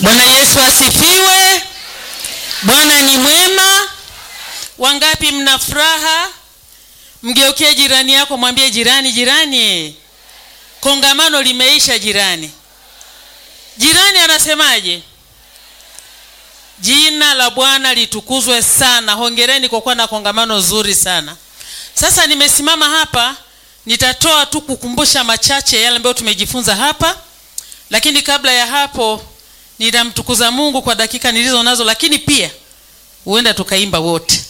Bwana Yesu asifiwe. Bwana ni mwema. Wangapi mna furaha? Mgeukie jirani yako, mwambie jirani, jirani, kongamano limeisha. Jirani, jirani anasemaje? Jina la Bwana litukuzwe sana. Hongereni kwa kuwa na kongamano zuri sana. Sasa nimesimama hapa, nitatoa tu kukumbusha machache yale ambayo tumejifunza hapa, lakini kabla ya hapo nitamtukuza Mungu kwa dakika nilizo nazo, lakini pia huenda tukaimba wote.